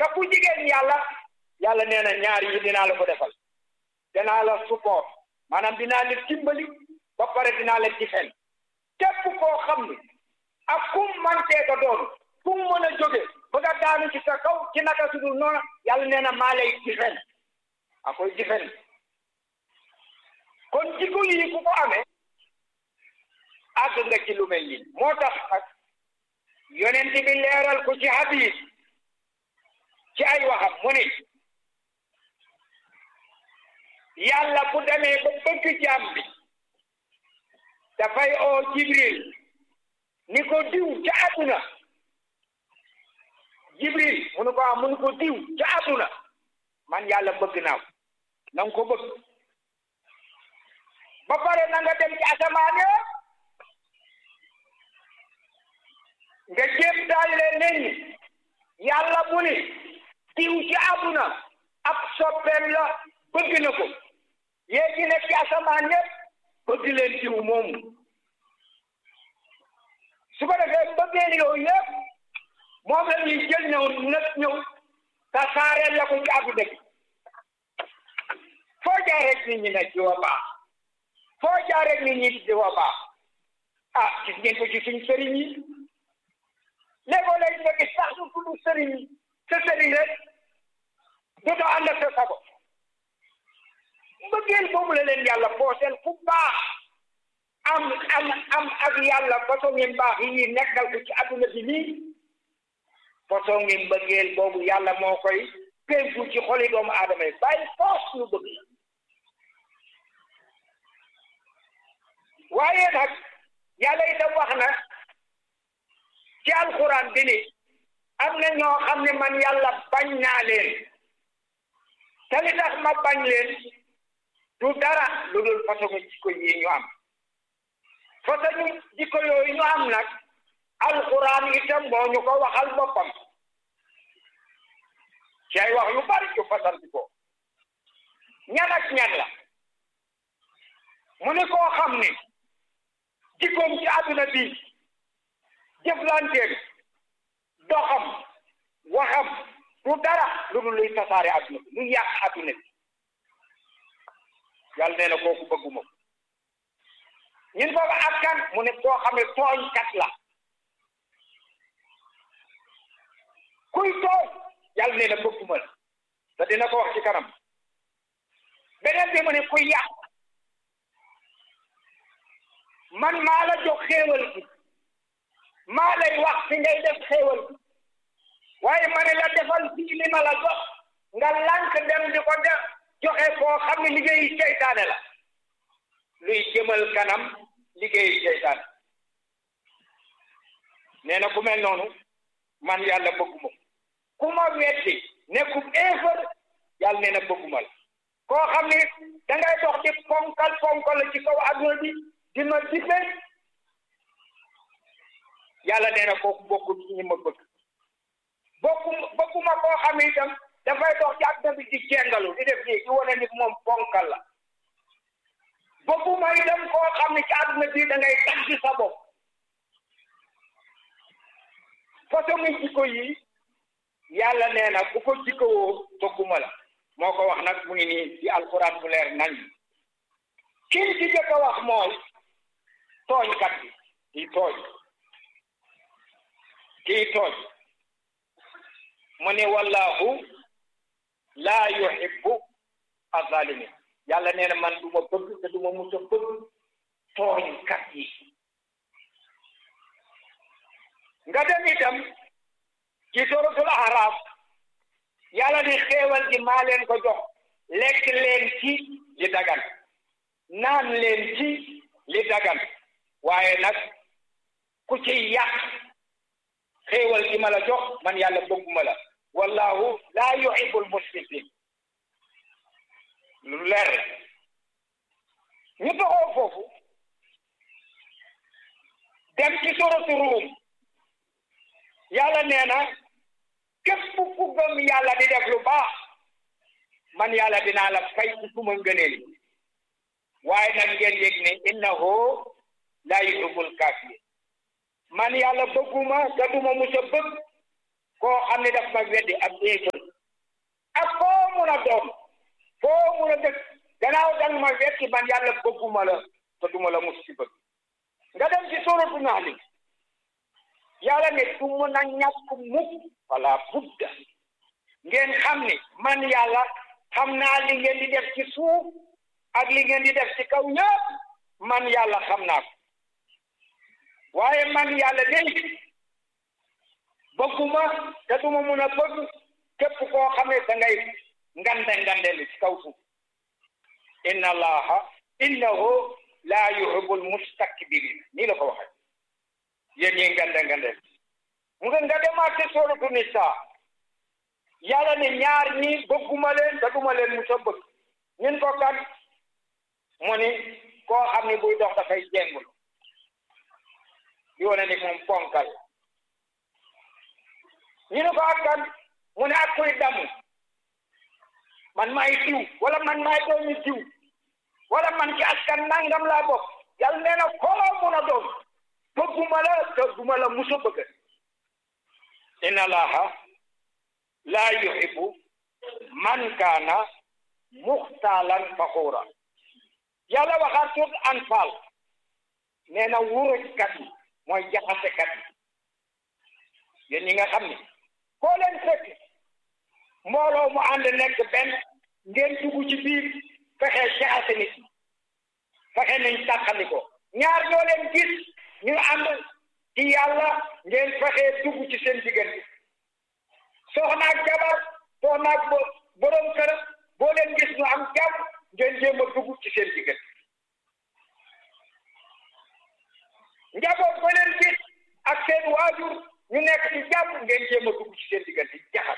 te ku jigéen yàlla yàlla nee na ñaar yi dinaa la ko defal dinaa la support maanaam dinaa la dimbali ba pare dinaa la difen képp koo xam ni ak kum mantee ko doon kum mën a jóge ba nga daanu ci sa kaw ci naka su dul noonu yàlla nee na maa lay difen a koy difen kon jikko yi ku ko amee àgg nga ci lu mel nii moo tax ak yonent bi leeral ko ci hadis ci ay waxam mu ne yàlla bu demee ba bëgg jaam bi dafay oo jibril ni ko diw ca àdduna jibril munu ko am munu ko diw ca àdduna man yàlla bëgg naa ko na nga ko bëgg ba pare na nga dem ci asamaan nga jéem daal leen ne ñi yàlla bu ni diw ci àdduna ab soppeem la bëgg na ko yéegi nekk ci asamaan yëpp bëgg leen diw moomu su ko defee bëggee yooyu yëpp moom la ñuy jël ñëw nag ñëw tasaareel la ko ci àdduna bi foo jaar rek nit ñi ne diw a baax foo jaar rek nit ñi diw a baax ah gis ngeen ko ci suñ sëriñ yi léegoo léegi nga gis sax su tudd sëriñ yi sa sëriñ rek dootoo ànd ak sa sago mbëggeel boobu la leen yàlla pooseel fu baax am am am ak yàlla façon ngeen baax yi nekkal ko ci adduna bi nii façon ngeen mbëggeel boobu yàlla moo koy pénku ci xoli doomu aadama yi bàyyi foos ñu bëgg la waaye nag yàlla itam wax na ci alxuraan bi ni am na ñoo xam ne man yàlla bañ naa leen te li tax ma bañ leen du dara lu dul façon jikko yi ñu am façon jikko yooyu ñu am nag alxuraan itam moo ñu ko waxal boppam ci ay wax yu bari yu fasanti ko ñan ak ñan la mu ni koo xam ni jikkoom ci àdduna bi jëflanteem doxam waxam du dara lu dul luy tasaare àdduna bi lu yàq àdduna bi yàlla nee na kooku bëgguma ko ñun boobu ak kan mu ne koo xam ne tooñkat la kuy tooñ yàlla nee na bëgguma la te dina ko wax ci kanam beneen bi mu ne kuy yàq man maa la jox xéewal bi maa lay wax fi ngay def xéewal bi waaye ma ne la defal fii li ma la jox nga lànk dem di ko def joxe koo xam ne liggéeyu seytaane la luy jëmal kanam liggéeyu seytaane nee na ku mel noonu man yàlla bëgguma ku ma weddi nekkub éefar yàlla nee na bëgguma la koo xam ne da ngay dox di ponkal ponkal la ci kaw adduna bi di ma dife yàlla nee na kooku bokkul ci ñi ma bëgg bokku bëgguma koo xam ne itam dafay dox ci adduna bi di jengalu di def nii di wane ni moom ponkal la bëgguma itam koo xam ne ci adduna bi da ngay tax ci sa bopp façon jikko yi yàlla nee na bu ko jikkowoo bëgguma la moo ko wax nag mu ngi nii ci alxuraan bu leer nañ kin ci jëkk a wax mooy tooñkat bi kii tooñ kii tooñ mu ne wallahu laa yuhibbu azalimin yàlla nee na man du ma bëgg te du ma mus a bëgg tooñkat yi nga dem itam ci suratul araf yàlla ni xéewal gi maa leen ko jox lekk leen ci li dagan naan leen ci li dagan waaye nag ku ci yàq xéewal gi ma la jox man yàlla bëgguma la wallahu laa yuhibbul musrifin lu leer la ñu doxoo foofu dem ci suratu ruum yàlla nee na képp ku gëm yàlla di def lu baax man yàlla dinaa la fay ci suma ngëneel waaye nag ngeen yëg ne innahu laa yuhibbul kaafiriin man yàlla bëgguma te duma musa bëgg koo xam ne daf ma weddi ak éefër fekk man yàlla bëgguma la te duma la mus ci bëgg nga dem ci suratu naxli yàlla ne du mën a ñàkk mukk wala budda ngeen xam ni man yàlla xam naa li ngeen di def ci suuf ak li ngeen di def ci kaw ñëpp man yàlla xam naa ko waaye man yàlla day bëgguma te duma mun a bëgg képp koo xamee da ngay ngande ngandelu ci kaw suuf inna allaha innahu laa yuhibbul mustakbirin nii la ko waxee yéen ñi ngande ngandel mu nga nga demaat ci sooratu Nisaa yàlla ne ñaar ñi bëgguma leen te duma leen musa bëgg ñun ko kan mu ni koo xam ne buy dox dafay jengul di wane ni moom ponkal ñu ne ko ak kan mu ne ak kuy damu man maay diw wala man maay doomi diw wala man ci askan nangam laa bokk yàlla nee na koloo mun a doon bëgguma la te duma la musa bëgg inna allaha laa yuhibbu man kaana muxtaalan faxuura yàlla waxaat suut anfal nee na wurujkat yi mooy jaxasekat yi yéen ñi nga xam ni koo leen fekk mbooloo mu ànd nekk benn ngeen dugg ci biir fexe jaxase nit fexe nañ tàqali ko ñaar ñoo leen gis ñu ànd ci yàlla ngeen fexe dugg ci seen diggante soxna ak jabar soxna ak borom kër boo leen gis ñu am jàmm ngeen jéem a dugg ci seen diggante njaboot boo leen gis ak seen waajur ñu nekk ci jàmm ngeen jéem a dugg ci seen diggante jaxat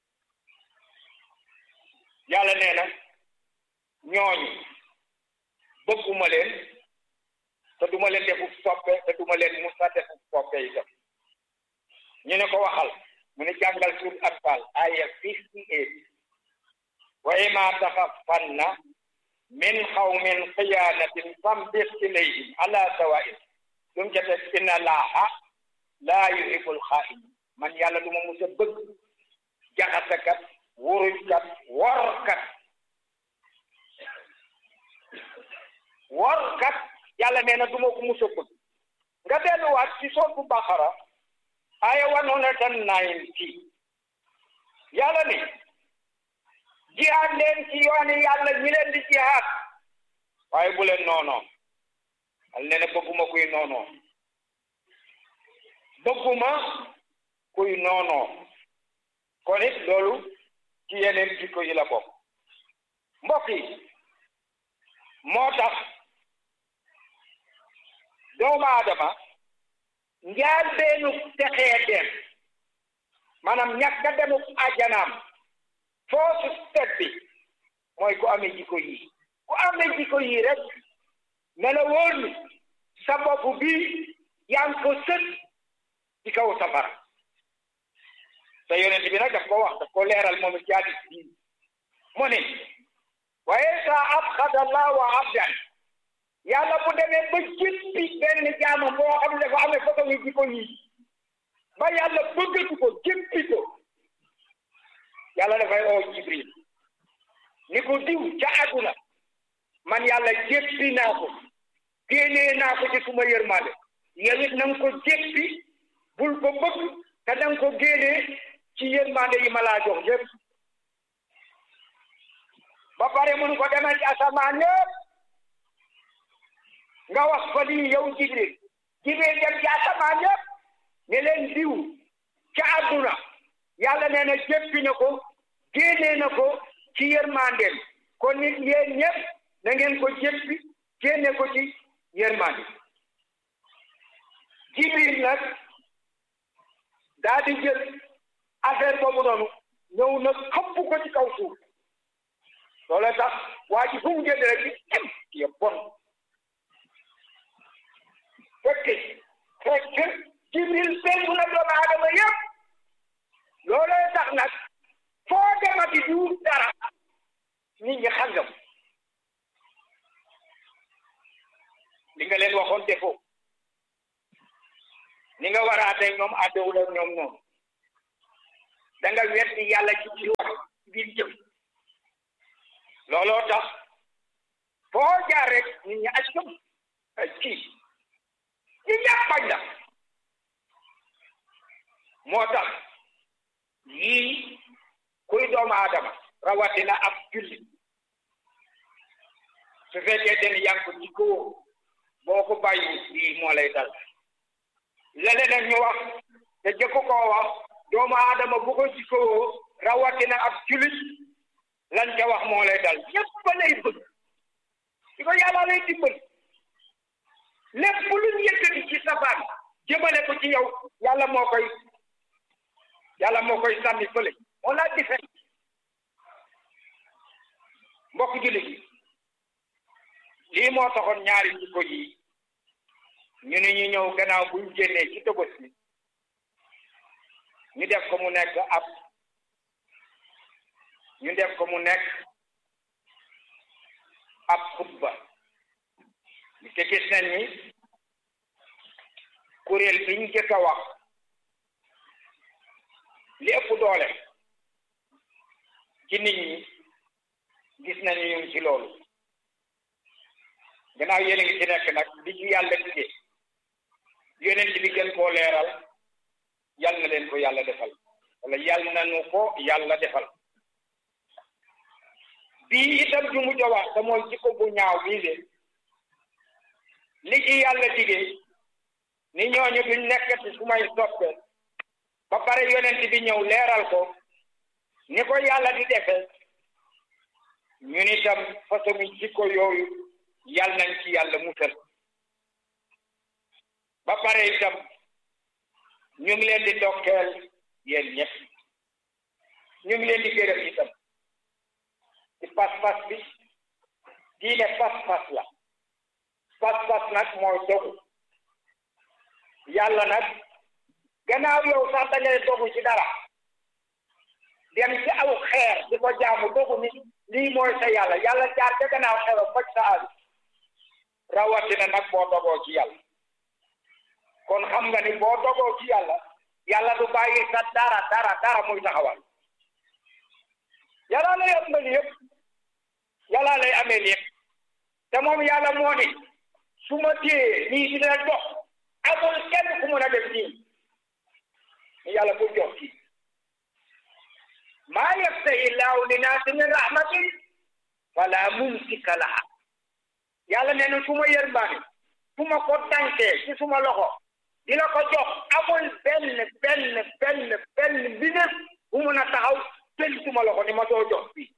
yàlla nee na ñooñu bëgguma leen te duma leen defu soppe te duma leen musa defu soppe itam ñu ne ko waxal mu ne jàngal suur Anfal aya fifty eight wa imma taxafanna min xawmin xiyaanatin fambir ilayhim ala sawaa'in dum ca teg inna laaha laa yuhibbul xaa'in man yàlla du ma mus a bëgg jaxasekat wurujkat workat workat yàlla nee na du ma ko mus a bëgg nga delluwaat ci sootu Baqara aya one hundred and ninety yàlla ni jihaad leen ci yooni yàlla ñi leen di jihaad waaye bu leen noonoo al nee na bëgguma kuy noonoo bëgguma kuy noonoo kon it loolu ci yeneen jikko yi la bokk mbokk yi moo tax doomu aadama njaal beenu texee dem maanaam ñàkk a demu ajanaam foosu step bi mooy ku amee jikko yi ku amee jikko yi rek ne la wóor ni sa bopp bi yaa ngi ko sët ci kaw safara te yonent bi nag daf ko wax daf ko leeral moom ci hadis bi mu ne waaye sa abxada allahu abdan yàlla bu demee ba jéppi benn jaama boo xam ne dafa amee façon yi jikko yi ba yàlla bëggatu ko jéppi ko yàlla dafay oo jibril ni ko diw ca àdduna man yàlla jéppi naa ko génnee naa ko ci suma yërmande yow it na nga ko jéppi bul ko bëgg te da nga ko génnee ci yërmande yi ma laa jox yëpp ba pare mun ko demee ci asamaan yëpp nga wax ko lii yow jibril jibril dem ci asamaan yëpp ne leen diw ca àdduna yàlla nee na jéppi na ko génnee na ko ci yërmandeem kon nit yéen ñëpp na ngeen ko jéppi génne ko ci yërmande jibril nag daa di jël affaire boobu noonu ñëw na xëpp ko ci kaw suuf loolu tax waa ji fu mu génn rek di em ya bon fekk fekk jibril penku na doomu aadama yëpp looloo tax nag foo demati di wut dara nit ñi xangam li nga leen waxoon defoo ni nga war a àttee ñoom àttewul ak ñoom noonu da nga weddi yàlla ci ci wax ci biir jëf looloo tax foo nit ñi accum ay kii ñi ñàpp bañ la moo tax yii kuy doomu aadama rawatina ab julli su fekkee den yaa ngi ko jikkoo boo ko bàyyi lii moo lay dal leneen ñu wax te jëkk koo wax doomu aadama bu ko jikkoo rawatina ab jullit lan ca wax moo lay dal ñëpp lay bëgg di ko yàlla lay dimbali lépp lu ñu yëkkati ci safaan jëmale ko ci yow yàlla moo koy yàlla moo koy sànni fële moo laa di fen mbokk jullit yi lii moo taxoon ñaari jikko yi ñu ne ñu ñëw gannaaw buñ génnee ci tëbës bi ñu def ko mu nekk ab ñu def ko mu nekk ab xutba te gis nañ ni kuréel biñ jëkk a wax li ëpp doole ci nit ñi gis nañu ñu ngi ci loolu gannaaw yéen a ngi ci nekk nag li ci yàlla dige yonent bi gën koo leeral yal na leen ko yàlla defal wala yal na nu ko yàlla defal bii itam ju mujj a wax te mooy jikko bu ñaaw bii de li ci yàlla dige ni ñooñu duñ nekkati su may soppe ba pare yonent bi ñëw leeral ko ni ko yàlla di defee ñun itam façon jikko yooyu yal nañ ci yàlla musal ba pare itam ñu ngi leen di dokkeel yéen ñëpp ñu ngi leen di gërëm itam ci pas-pas bi diine pas-pas la pas-pas nag mooy dogu yàlla nag gannaaw yow sax da ngay dogu ci dara dem ci aw xeer di ko jaamu dogu ni lii mooy sa yàlla yàlla jaar ca gannaaw xeer faj sa aadu rawatina nag boo dogoo ci yàlla kon xam nga ni boo dogoo ci yàlla yàlla du bàyyi sa dara dara dara muy taxawal yàlla lay amal yëpp yàlla lay ameel yëpp te moom yàlla moo ni su ma téye nii dina dox amul kenn ku mun a def nii ni yàlla bu jox kii maa yaftahi llaahu linnaasi min rahmatin fala mumsika laha yàlla nee na su ma yërmaani su ma ko tànkee ci suma loxo dina ko jox amul benn benn benn benn mbindeef bu mun a taxaw jël suma loxo ni ma doo jox fii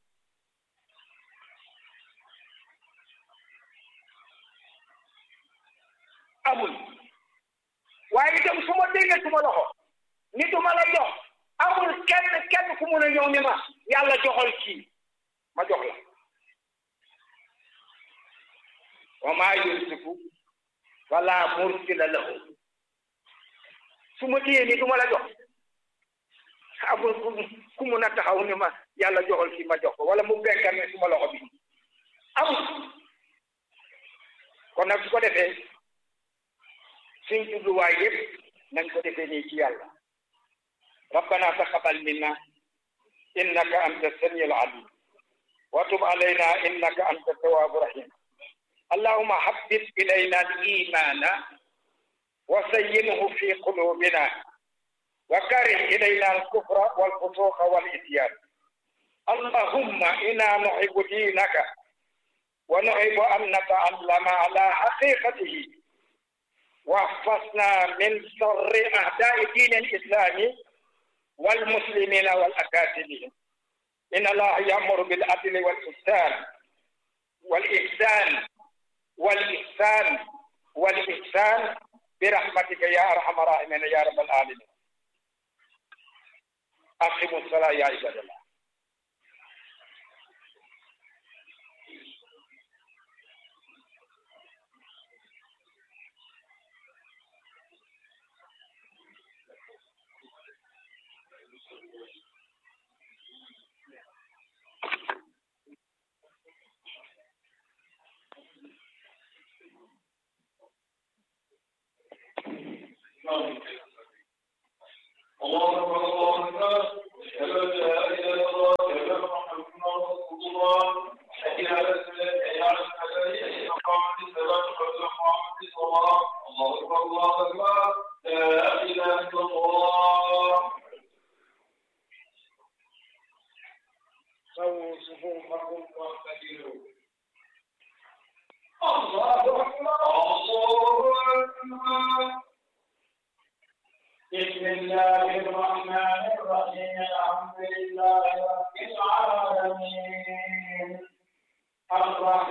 amul waaye itam su ma déggee suma loxo ni du ma la jox amul kenn kenn ku mun a ñëw ni ma yàlla joxal kii ma jox la wa maa yumsiku fala mursila lahu su ma téyee ni du ma la jox amul ku mun a taxaw ni ma yàlla joxal kii ma jox ko wala mu benkar ne suma loxo bi amul kon nag su ko defee suñ jubluwaay yëpp nañ ko defee nii ci yàlla rabbana taqabbal minna innaka anta samiul alim wa tub alayna innaka anta tawwabu rahim اللهم حبب إلينا الإيمان وزينه في قلوبنا وكره إلينا الكفر والفسوق والإتيان اللهم إنا نحب دينك ونحب أن نتعلم على حقيقته واحفظنا من شر أعداء دين الإسلام والمسلمين والأكاذيب إن الله يأمر بالعدل والإحسان والإحسان والإحسان والإحسان برحمتك يا أرحم الراحمين يا رب العالمين أقيموا الصلاة يا عباد الله الله أكبر الله أكبر أشهد أن لا إله الله أكبر الله أكبر لا إله إلا الله سووا صفوفكم واعتدلوا الله أكبر الله أكبر بسم الله الرحمن الرحيم الحمد لله رب العالمين الرحمن